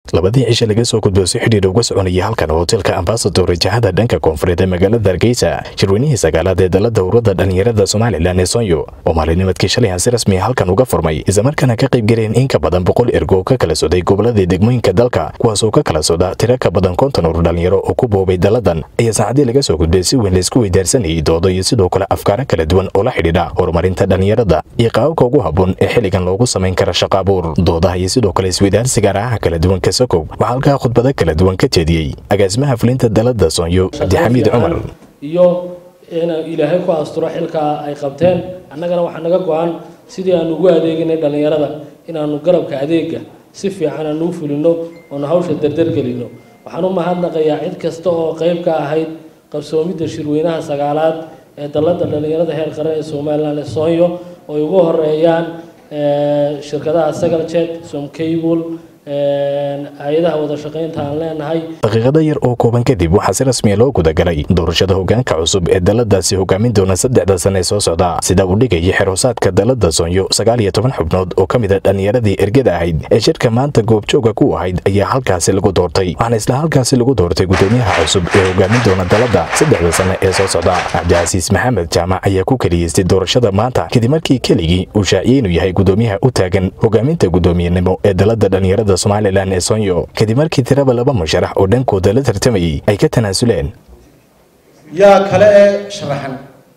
labadii cishe laga soo gudbo si xidhiidh uga soconayay halkan hotelka ambasador rajahada dhanka koonfureed ee magaalada hargeysa shirweynihii sagaalaad ee dalada ururada dhallinyarada somalilan ee sonyo oo maalinimadkii shalay aan si rasmi halkan uga furmay islamarkaana ka qayb galeen in ka badan boqol ergo ka kala soday gobolladii degmooyinka dalka kuwaasoo ka kala soda tiro ka badan konton urur dhallinyaro oo ku boobay daladan ayaa saacadii laga soo gudbay si weyn laysku weydaarsanayay doodo iyo sidoo kale afkaaro kala duwan oo la xidhiidha horumarinta dhallinyarada iyo qaababka ugu habboon ee xilligan loogu samayn kara shaqa abuur doodaha iyo sidoo kale isweydaarsiga arahaha kala duwan kasokow waxaa halkaa khudbado kala duwan ka jeediyey agaasimaha fulinta dalada soonyo cabdixamiid cumar iyo in ilaahay ku asturo xilkaa ay qabteen annagana waxaa naga go-an sidii aanu ugu adeeginay dhallinyarada inaanu garabka adeega si fiican aanu u fulino oonu hawsha dardargelino waxaan u mahadnaqayaa cid kasta oo qayb ka ahayd qabsoomidda shirweynaha sagaalaad ee dalada dhallinyarada heer qaran ee somalilan ee soonyo oo ay ugu horeeyaan shirkadaha sagal jet somcable hay-adaha wada shaqaynta aan leenahay daqiiqado yar oo kooban kadib waxaa si rasmiya loo gudagalay doorashada hogaanka cusub ee daladaasi hogaamin doona saddexda sane ee soo socda sida uu dhigayay xeroosaadka dalada soonyo sagaal iyo toban xubnood oo ka mid a dhallinyaradii ergada ahayd ee shirka maanta goobjooga ku ahayd ayaa halkaasi lagu doortay waxaana isla halkaasi lagu doortay gudoomiyaha cusub ee hogaamin doona dalada saddexda sane ee soo socda cabdicasiis maxamed jaamac ayaa ku keliyeystay doorashada maanta kadib markii keligii uu shaaciyey inuu yahay gudoomiyaha u taagan hogaaminta gudoomiyenimo ee dalada dhallinyarada somalilan ee sonyo kadib markii tiraba laba musharax oo dhankooda la tartamayay ay ka tanaasuleen yaa kale ee sharaxan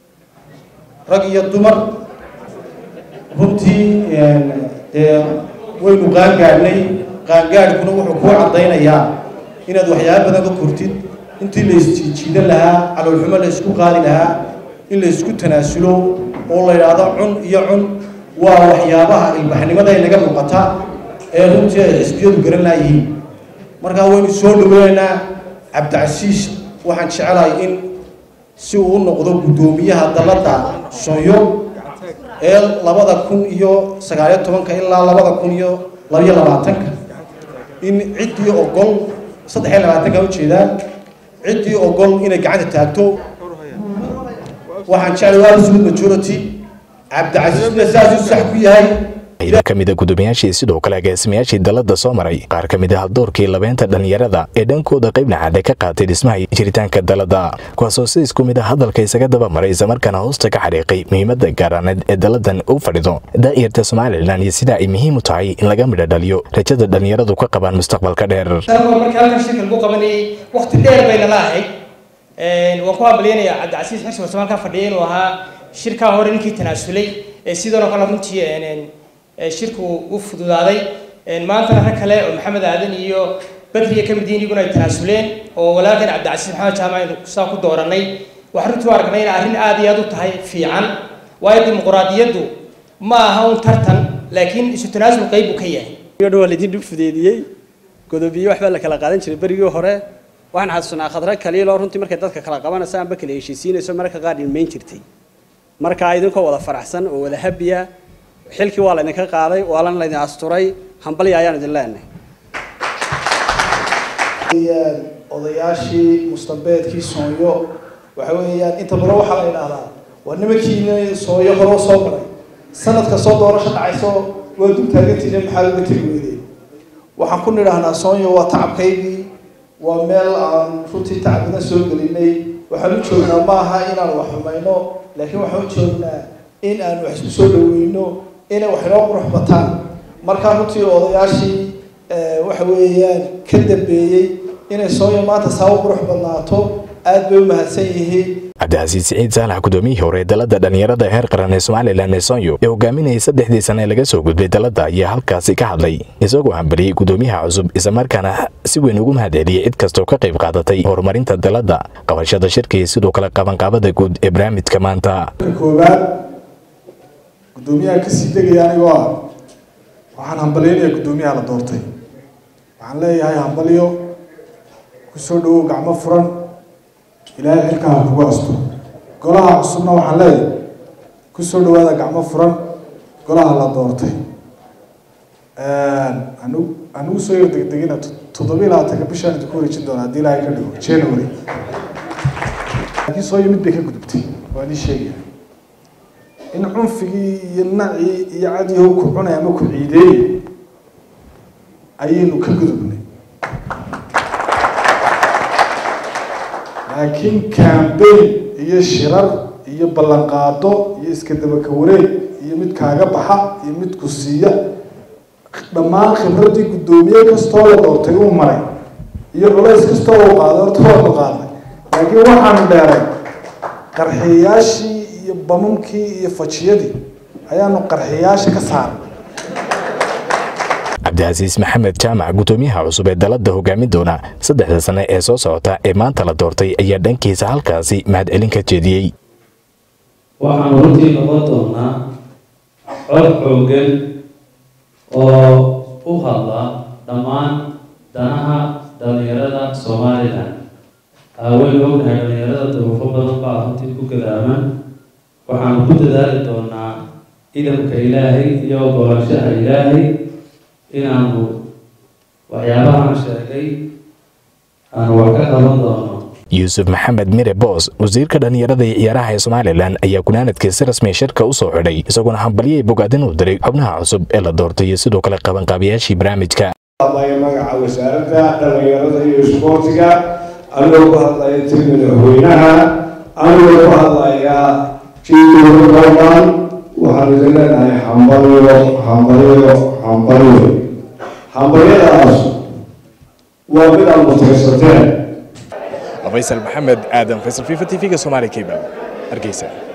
rag iyo dumar runtii dee waynu qaangaadhnay qaangaadhkuna wuxuu kuu caddaynayaa inaad waxyaaba badan ka kortid intii la isjiijiidan lahaa caloolxumo la isku qaadi lahaa in la isku tanaasulo oo la yidhaahdo cun iyo cun waa waxyaabaha ilbaxnimada ay naga muuqata ee runtii ay xisbiyadu garan laayihiin markaa waynu soo dhaweynaynaa cabdicasiis waxaan jecelahay in si uu u noqdo guddoomiyaha dalada sonyo ee labada kun iyo sagaaliyo tobanka ilaa labada kun iyo labayo labaatanka in ciddii ogol saddex iyo labaatanka ujeedaan ciddii ogol inay gacanta taagto waxaan jeclay waa absolute majority cabdicasiisna saasuu sax ku yahay ida ka mid a gudoomiyaashii sidoo kale agaasimayaashii dalada soo maray qaar ka mid ah haldoorkii labeynta dhallinyarada ee dhankooda qayb nacaade ka qaatay dhismaha jiritaanka dalada kuwaasoo si isku mid ah hadalka isaga daba maray islamarkaana hoosta ka xadhiiqay muhiimada gaaraaneed ee daladan u fadhido daa'irta somalilan iyo sida ay muhiim u tahay in laga midha dhaliyo rajada dhallinyaradu ka qabaan mustaqbalka dheer markii halkan shirka lagu qabanayay waqti dheer bayna la ahayd waan ku hambalyanayaa cabdicasiis xirsi warsamaan ka fadhiyay inuu ahaa shirkaa hore ninkii tanaasulay sidan oo kale runtii shirku u fududaaday maantana rag kale oo maxamed aadan iyo badriya ka mid yihiin iyaguna ay tanaasuleen oo walaalkan cabdicasiis maxamed jaamac aynu saa ku dooranay waxaan runtii u aragnay in arrin aad iyo aad u tahay fiican waayo dimuquraadiyaddu ma aha un tartan laakiin isu tanaasul qayb buu ka yahay waa laydin dhib fudeediyey godobiye waxbaa la kala qaadan jiray berigii hore waxaan xasuusanaa khadra kaliiloo runtii markay dadka kala qabanayso aanba kala heshiisiinayso mararka qaar ilmayn jirtay markaa idinkoo wada faraxsan oo wada habiya xilkii waa laydinka qaaday waalan laydin asturay hambalya ayaan idin leenahay odayaashii mustambeedkii soonyo waxa weeyaan inta badan waxaa la yidhaahdaa waa nimankiina soonyo horoo soo maray sanadka soo doorasho dhacayso waa dul taagantiina maxaa looga tegi weydey waxaan ku nidhaahnaa soonyo waa tacabkaygii waa meel aan runtii tacab badan soo gelinay waxaan u joognaa ma aha inaan wax xumayno laakiin waxaan u joognaa in aan wax isku soo dhaweyno inay wax inoo qurux bataan markaa runtii odayaashii waxa weeyaan ka dambeeyey inay sooyo maanta saa u qurux badnaato aad bay u mahadsan yihiin cabdicasiis siciid saalax gudoomiyihii hore dalada dhallinyarada heer qaran ee somalilan ee sonyo ee hogaaminayay saddexdii sane laga soo gudbay dalada ayaa halkaasi ka hadlay isagoo hambaliyey gudoomiyaha cusub islamarkaana si weyn ugu mahadceliyey cid kastoo ka qayb qaadatay horumarinta dalada qabashada shirka iyo sidoo kale qabanqaabada guud ee barnaamijka maanta koowaad gudoomiyaha kasii degaya anigoo ah waxaan hambalyaynayaa gudoomiyaha la doortay waxaan leeyahay hambalyo kusoo dhawow gacmo furan ilaahay xilkaa ha kugu asto golaha cusubna waxaan leeyahay kusoo dhawaada gacmo furan golaha la doortay anu anugu soo yar degdegina toddobiyi labaatanka bishaan idinku wareejin doona haddii ilaahay ka dhigo january laakiin soo yimid bay ka gudubtay waan ii sheegaya in cunfigii iyo nacii iyo cadyahow ku cunay ama ku ciideeyey ayaynu ka gudubnay laakiin cambayn iyo shirar iyo ballanqaado iyo iska dabaka wareeg iyo mid kaaga baxa iyo mid ku siiya dhammaan khibraddii guddoomiye kastoo la doortay uu maray iyo culays kastoo uu qaaday horta waanu qaadnay laakiin waxaanu dheeray qarxiyayaashii iyo bamamkii iyo fajiyadii ayaanu qarxiyayaasha ka saaray cabdicasiis maxamed jaamac guddoomiyaha cusub ee dalada hogaamin doona saddexda sane ee soo socota ee maanta la doortay ayaa dhankiisa halkaasi mahadcelin ka jeediyey waxaanu runtii noqon doonaa cod xoogan oo u hadla dhammaan danaha dhalinyarada somalilan waynu ognahay dhalinyarada duruufo badan baa runtii ku gadaaman waxaanu ku dadaali doonaa idamka ilaahay iyo ogolaanshaha ilaahay inaanu waxyaabahaan sheegay aanu wax ka qaban doono yuusuf maxamed mire boos wasiirka dhallinyarada iyo ciyaaraha ee somalilan ayaa gunaanadkii si rasmi shirka u soo xidhay isagoona hambalyay bogaadin u diray xubnaha cusub ee la doortay iyo sidoo kale qabanqaabiyaashii barnaamijka hadlaya magaca wasaaradda dhallinyarada iyo isboortiga anigoo ku hadlaya tii madaxweynaha anigoo ku hadlaya jiidooda dooman waxaan idin leenahay hambalyo hambalyo hambalyo hambalyadaas waa mid aad mutaysateen faysal maxamed aadan faysal fifa t v-ga somaali cable hargeysa